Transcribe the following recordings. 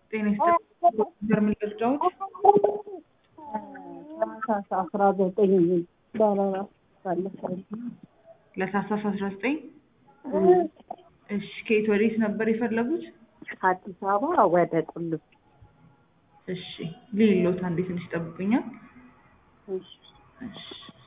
ጤና ይስጥልኝ። በርሜል ቅርጫዎች ታህሳስ አስራ ዘጠኝ በረራ ባለፈው ለታህሳስ አስራ ዘጠኝ እሺ ከየት ወዴት ነበር የፈለጉት? ከአዲስ አበባ ወደ ቁልቢ እሺ ሊሎት አንዴ ትንሽ ጠብቁኛል። እሺ። እሺ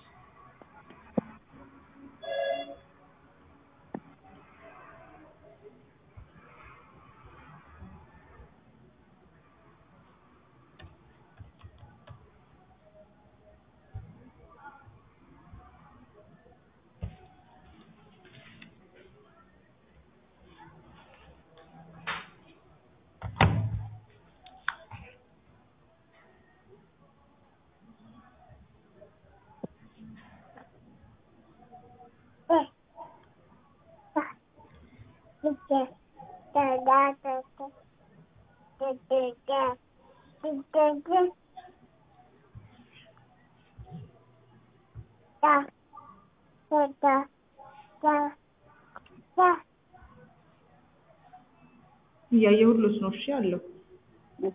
እያየሁሎት ነው። እሺ አለው እሺ።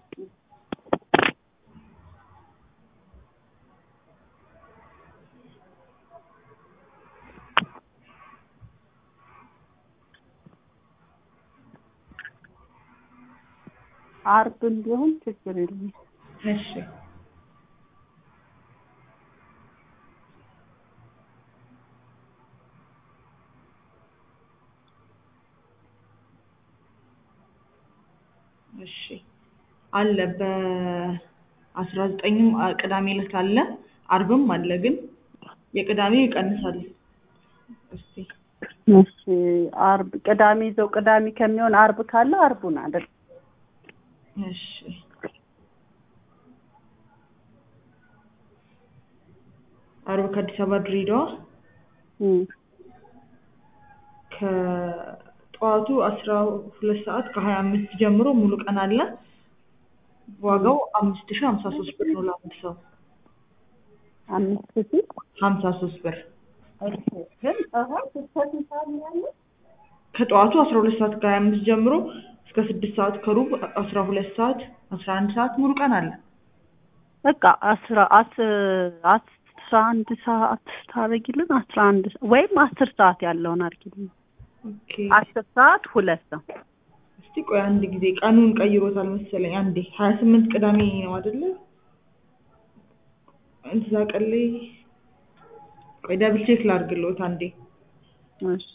አርብም ቢሆን ችግር የለም። እሺ እሺ አለ በአስራ ዘጠኝም ቅዳሜ ዕለት አለ አርብም አለ ግን የቅዳሜው ይቀንሳል። እስቲ እሺ አርብ ቅዳሜ ይዘው ቅዳሜ ከሚሆን አርብ ካለ አርቡን አድርግ። እሺ አርብ ከአዲስ አበባ ድሬዳዋ እም፣ ከጠዋቱ አስራ ሁለት ሰዓት ከሀያ አምስት ጀምሮ ሙሉ ቀን አለ። ዋጋው አምስት ሺህ ሀምሳ ሶስት ብር ነው ለአንድ ሰው አምስት ሺህ ሀምሳ ሶስት ብር እሺ። ግን ጠዋት እስከ ስንት ሰዓት ነው ያለው? ከጠዋቱ አስራ ሁለት ሰዓት ከሀያ አምስት ጀምሮ እስከ ስድስት ሰዓት ከሩብ አስራ ሁለት ሰዓት አስራ አንድ ሰዓት ሙሉ ቀን አለ። በቃ አስራ አስ- አስራ አንድ ሰዓት ታደርጊልን አስራ አንድ ወይም አስር ሰዓት ያለውን አድርጊልን። ኦኬ አስር ሰዓት ሁለት ነው። እስቲ ቆይ አንድ ጊዜ ቀኑን ቀይሮታል መሰለኝ። አንዴ ሀያ ስምንት ቅዳሜ ነው አይደለ? እዛ ቀን ላይ ቆይ ደብል ቼክ ላድርግልዎት አንዴ። እሺ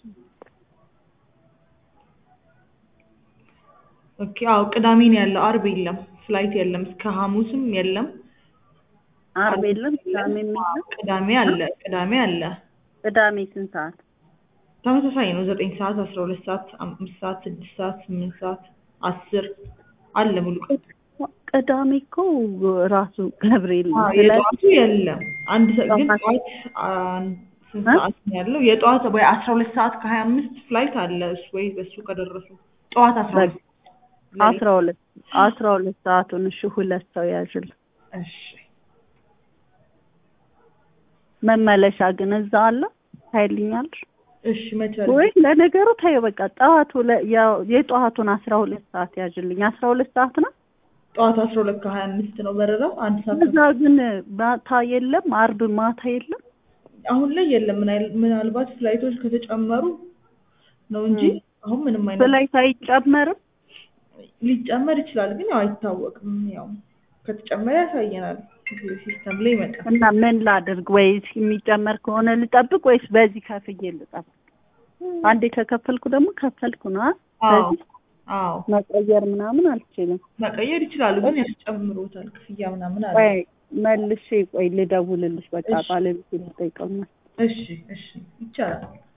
ኦኬ አዎ ቅዳሜ ነው ያለው፣ አርብ የለም። ፍላይት የለም፣ እስከ ሐሙስም የለም። አርብ የለም፣ ቅዳሜ የለም። ቅዳሜ አለ፣ ቅዳሜ አለ። ቅዳሜ ስንት ሰዓት? ተመሳሳይ ነው። ዘጠኝ ሰዓት፣ አስራ ሁለት ሰዓት፣ አምስት ሰዓት፣ ስድስት ሰዓት፣ ስምንት ሰዓት፣ አስር አለ ሙሉ ቀን። ቅዳሜ እኮ ራሱ ገብርኤል ነው። አዎ፣ ስለዚህ የጠዋቱ የለም። አንድ ሰ- ግን ጠዋት- ጠዋት አን- ስንት እ? ሰዓት ነው ያለው? የጠዋት ወይ አስራ ሁለት ሰዓት ከሀያ አምስት ፍላይት አለ። እሱ ወይ በሱ ከደረሱ ጠዋት አስራ ሁለት አስራ ሁለት አስራ ሁለት ሰዓቱን እሺ፣ ሁለት ሰው ያዥል። እሺ መመለሻ ግን እዛ አለ ታይልኛለሽ እሺ መቻል ወይ? ለነገሩ ታየው በቃ ጠዋቱ ለ- ያው የጠዋቱን አስራ ሁለት ሰዓት ያዥልኝ። አስራ ሁለት ሰዓት ነው። ጠዋት አስራ ሁለት ከሀያ አምስት ነው በረራው። አንድ ሰዓት እዛ ግን ማታ የለም፣ አርብ ማታ የለም። አሁን ላይ የለም። ምናል- ምናልባት ፍላይቶች ከተጨመሩ ነው እንጂ ም። አሁን ምንም አይነት ፍላይት አይጨመርም። ሊጨመር ይችላል፣ ግን ያው አይታወቅም። ያው ከተጨመረ ያሳየናል፣ ሲስተም ላይ ይመጣል። እና ምን ላድርግ? ወይስ የሚጨመር ከሆነ ልጠብቅ ወይስ በዚህ ከፍዬ ልጠብቅ? አንዴ ከከፈልኩ ደግሞ ከፈልኩ ነው። አ? አዎ በዚህ አዎ መቀየር ምናምን አልችልም። መቀየር ይችላሉ፣ ግን ያስጨምሮታል ክፍያ ምናምን አለ። ቆይ መልሼ ቆይ ልደውልልሽ። በቃ እሺ። ባለቤቴ ልጠይቀው ነው። እሺ እሺ ይቻላል።